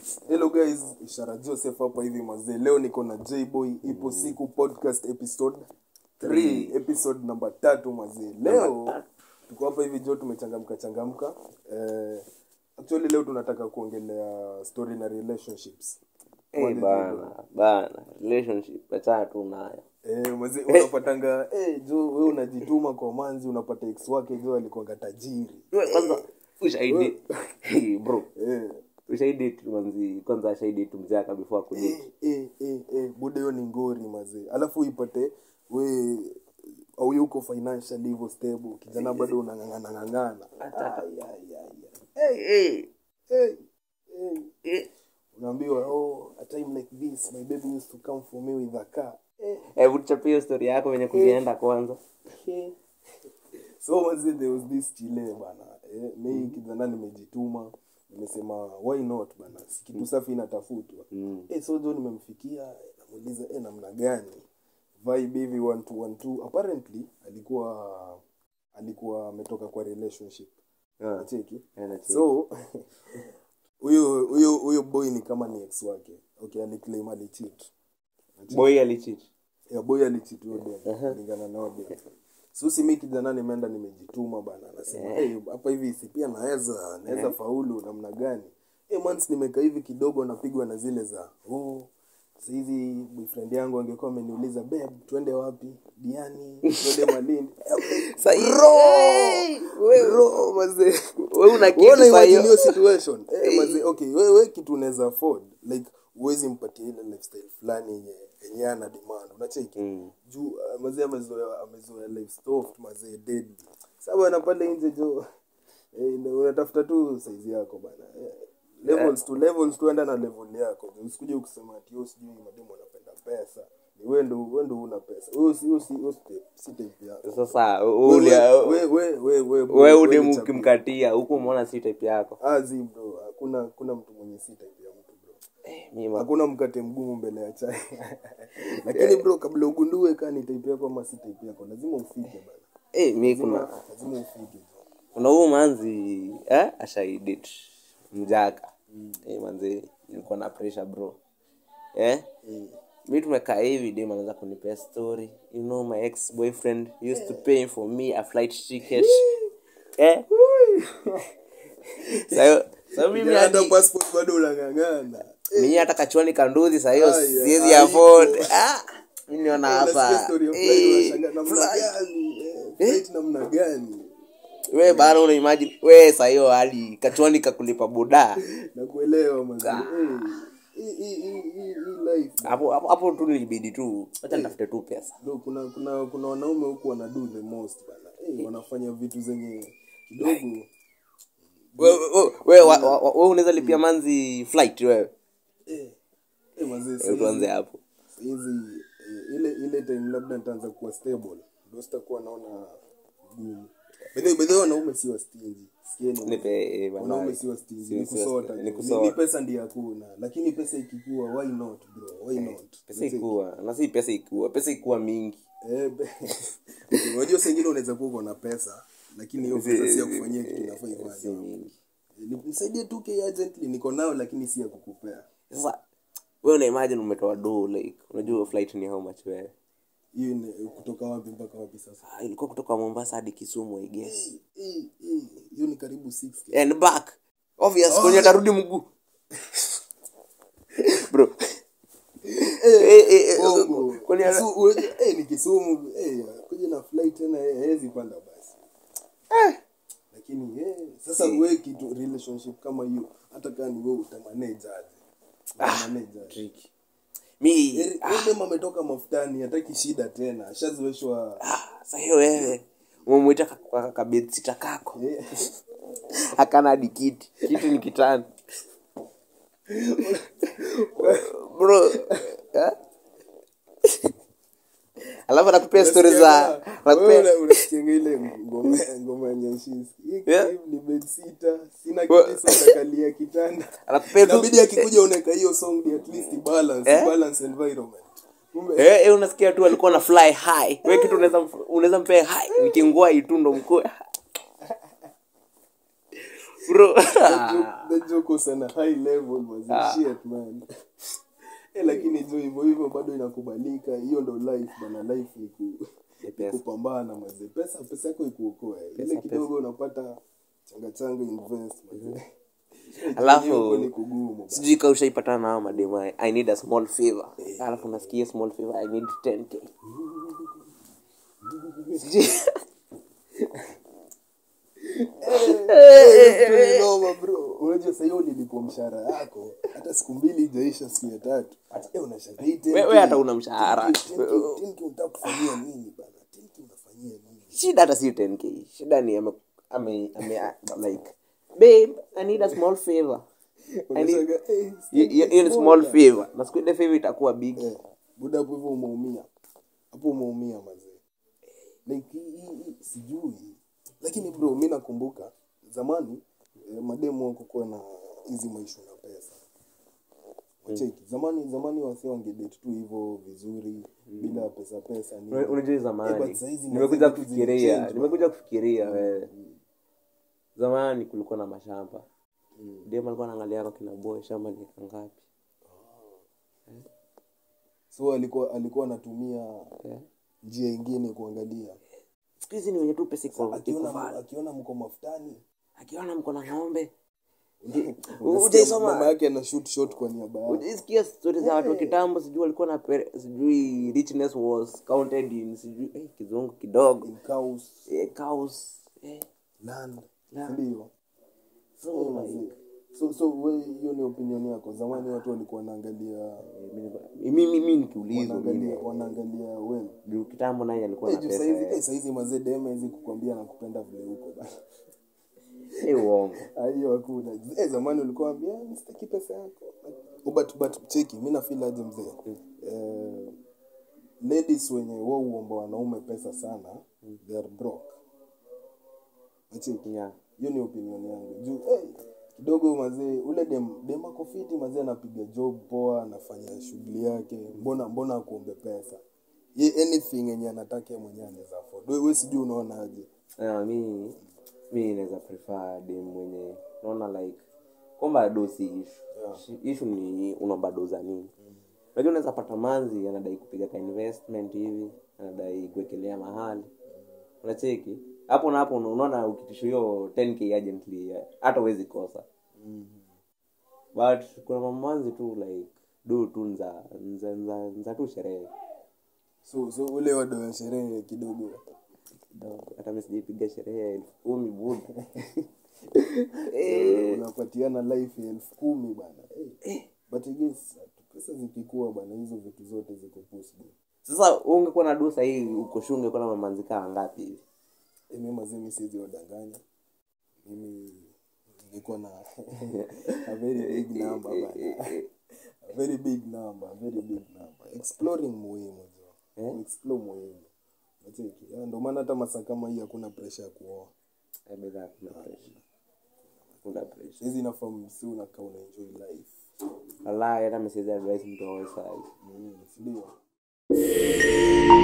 hello guys ishara joseph hapa hivi mazee leo niko na jboy ipo siku podcast episode 3 episode namba tatu mazee leo tuko hapa hivi jo tumechangamka changamka eh, actually leo tunataka kuongelea story na relationships Eh, bana bana relationship achana tu nayo Eh, mazee unapatanga eh, jo we unajituma kwa manzi unapata ex wake jo alikuanga tajiri Wewe kwanza ushahidi Hey, bro eh, ushahidi tu manzi kwanza shahidi tu mzaka before akudate eh, eh, eh, bude hiyo ni ngori mazee alafu ipate we au yuko financially hivyo stable kijana bado unang'ang'ana ng'ang'ana Ai, ai, ai, ai. hey, hey, Hey, hey. eh. unaambiwa oh a time like this my baby used to come for me with a car eh, hebu tuchapie hiyo story yako venye kulienda kwanza eh. so mazee there was this chile bana eh, mi kijana nimejituma nimesema why not bana si kitu safi inatafutwa Mm. eh, so jo nimemfikia namuuliza eh, namna gani vibe hivi one two, one two. apparently alikuwa alikuwa ametoka kwa relationship Ah, nacheki eh, nacheki. so huyo huyo huyo boy ni kama ni ex wake okay aliclaim alicheat boy alichit ya boy alicheat huyo dem kulingana na huyo dem so si mimi kijana nimeenda nimejituma bana nasema hey, hapa hivi si pia naweza naweza faulu namna gani hey, months nimekaa hivi kidogo napigwa na zile za oh sahizi boyfriend yangu angekuwa ameniuliza babe twende wapi diani twende malindi Bro, mazee we una kitu Unaona saa hiyo. imagine hiyo situation eh, mazee okay wewe we kitu unaweza afford like uwezi mpatia ile lifestyle fulani yenye yenye ana demand unacheki Mm. juu uh, mazee amezoea amezoea life soft mazee deadly sababu ana pale nje jo eh, ndio unatafuta tu size yako bana eh, levels tu levels tu enda na level yako usikuje ukisema ati yo sijui mademo anapenda pesa ni wewe ndo wewe ndo una pesa wewe si wewe si wewe si- si type yako sasa wewe ulia wewe wewe wewe we ni udemu chapu. ukimkatia huku umeona si type yako Ah, zi bro hakuna hakuna mtu mwenye si type ya mtu bro Eh, mi ma- hakuna mkate mgumu mbele ya chai lakini bro kabla ugundue kaa ni type yako ama si type yako lazima ufike bana eh, mi kuna lazima, lazima ufike bro. kuna huu manzi eh, ashaidit mjaka eh, manzi nilikuwa na pressure bro eh? mi tumekaa hivi dem anaweza kunipea story you know my ex boyfriend used to pay for me a flight ticket eh? sayo sayo mimi Kijana, hata hadi passport bado unang'ang'ana mimi hata kachwani kanduzi sahiyo Ai, siwezi ai, afford ah, mi niona Unasikia hapa story ya flight, eh, unashangaa namna gani eh, flight namna gani we bana una imagine we sahiyo hadi kachwani kakulipa buda nakuelewa mazee Eh, hii hii hii hii hii life hapo hapo hapo tu nilibidi tu acha nitafute tu pesa Bro, kuna kuna kuna wanaume huku wana do the most bana eh, wanafanya vitu zenye kidogo we, we, we, wa- wa- wa- we unaweza lipia manzi flight wewe eh, eh, mazee Eh, saizi- tuanze hapo hizi eh, ile ile time labda nitaanza kuwa stable ndio sitakuwa naona gumu bedhe bedhe wanaume si wastingi sikieni nipe eh, bana. wanaume si wastingi Si- ni si kusota wasti- tu. ni ni, kusota. ni pesa ndiyo hakuna lakini pesa ikikua why not bro why not pesa ikuwa na si pesa ikuwa pesa ikuwa mingi Eh, be- Okay, unajua sengine unaweza kuwa uko na pesa lakini hiyo pesa si ya kufanyia kitu inafaa si ifanye mingi Ni- nisaidie tu k urgently niko nao lakini si ya kukupea sasa we una imagine umetoa do like unajua flight ni how much wewe hiyo ni kutoka wapi mpaka wapi sasa ah, ilikuwa kutoka mombasa hadi kisumu i guess Eh, eh, eh, hiyo ni karibu 6k and back obvious kwenye atarudi mguu bro Eh, eh, eh, Bongo. kwenye ana- Kisu- unajua, eh, ni kisumu eh, kuja na flight tena eh, hawezi panda basi lakini eh, sasa we kitu relationship kama hiyo hata kaa ni we utamanage aje Utamanage aje? tricky. mi Eri- huyu dem ametoka mafutani hataki shida tena ashazoeshwa ah, sa hiyo wewe umemwita kabetsita kako eh, akana hadi kiti kiti ni kitani bro eh? alafu anakupea stori za anakupea Wewe una- unasikianga ile ngoma ngoma ya Nyashinski. Hii Yeah. crib ni bedsitter, sina Well- kiti so nakalia kitanda anakupea tu inabidi akikuja unaweka hiyo song ni at least balance Eh? balance environment kumbe eh, eh, unasikia tu alikuwa na fly high we kitu unaweza mf- unaweza mpea high nikingua itundo mkuu bro the joke was on a high level was shit man eh lakini jo hivyo hivyo bado inakubalika hiyo ndo life bana life ni ku Ni pesa. kupambana maze pesa pesa yako ikuokoe ile kidogo unapata changa changa invest maze Alafu- Huko ni kugumu bana. sijui ka ushaipatana nao madema i need a small favor alafu nasikia small favor i need 10k Sijui- Eh, ni noma bro unajua sasa hiyo ulilipwa mshahara yako hata siku mbili ijaisha siku ya tatu eh unashangaa hii 10K, wewe hata una mshahara 10K, 10K unataka kufanyia nini bana 10K unafanyia nini shida hata si 10k shida ni ame, ame, ame like babe i need a small favor I need- unashangaa eh hiyo hiyo ni small favor na siku ile favor itakuwa big Eh, buda hapo hivyo umeumia hapo umeumia mazee like hii- hii- hii, sijui lakini bro mi nakumbuka zamani eh, mademu wakukuwa na hizi maishu na pesa wacheki zamani zamani wasi wangedate tu hivyo vizuri bila pesa pesa nini. Una- unajua Eh, zamani but saizi nimekuja vitu kufikiria zilichange, nimekuja kufikiria wewe zamani kulikuwa na mashamba dem alikuwa anaangalia kwa kina boy shamba ni eka ngapi so alikuwa alikuwa anatumia Eh. njia ingine kuangalia siku hizi ni wenye tu pesa iko iko akiona vale. akiona mko mafutani akiona mko na ng'ombe Unasikia mama ujaisoma yake ana shoot shot kwa niaba yake ujaisikia stori za watu wa kitambo sijui walikuwa na pere- sijui richness was counted in sijui eh, kizungu kidogo in cows eh, cows eh, land Land. ndio so Eh, like mazee. so so we hiyo ni opinion yako zamani watu walikuwa wanaangalia eh, mimi- mimi mimi nikiulizwa mimi wanaangalia wanaangalia wewe juu kitambo naye alikuwa na Eh, juu pesa saizi eh. eh, saizi mazee dema hizi kukwambia nakupenda vile huko bana Eh, uongo Ah, hiyo hakuna eh, zamani ulikuwa ambia "Ah, msitaki pesa yako Oh, but but cheki mimi na feel aje mzee eh, ladies wenye wao uomba wanaume pesa sana they are broke cheki yeah. hiyo ni opinion yangu juu eh, kidogo mazee ule dem dem ako fiti mazee anapiga job poa anafanya shughuli yake mbona mbona akuombe pesa ye anything yenye anataka yeye mwenyewe anaweza afford wewe sijui unaonaje Ah, mi mi naweza prefer dem mwenye naona like kwamba do si ishu Yeah. ishu ni unaomba do za nini lakini unaweza pata manzi anadai kupiga ka investment hivi anadai kuwekelea mahali unacheki hapo na hapo unaona ukitisha hiyo 10k urgently eh, hata uwezi kosa but kuna mamanzi tu like do tu nza nza, nza, nza tu sherehe so so ule wado ya sherehe kidogo kidogo hata mi sijaipiga sherehe ya elfu kumi buda unapatiana life ya elfu kumi bana eh. but I guess pesa zikikuwa bana hizo vitu zote ziko possible sasa ungekuwa na dusa hii uko shule ungekuwa na mamanzi kaa ngapi hivi Eh, mimi mazee mi siwezi wadanganya mimi ningekuwa na a very big number bana a very big number a very big number exploring muhimu jo Eh? explore muhimu Unacheki? Eh, ndio maana hata masaa kama hii hakuna pressure ya kuoa Eh, bedha kuna pressure kuna pressure hizi nafaa msi unakaa una enjoy life wallahi hata mesiwezi advise mtu aoe sahi mm, sindio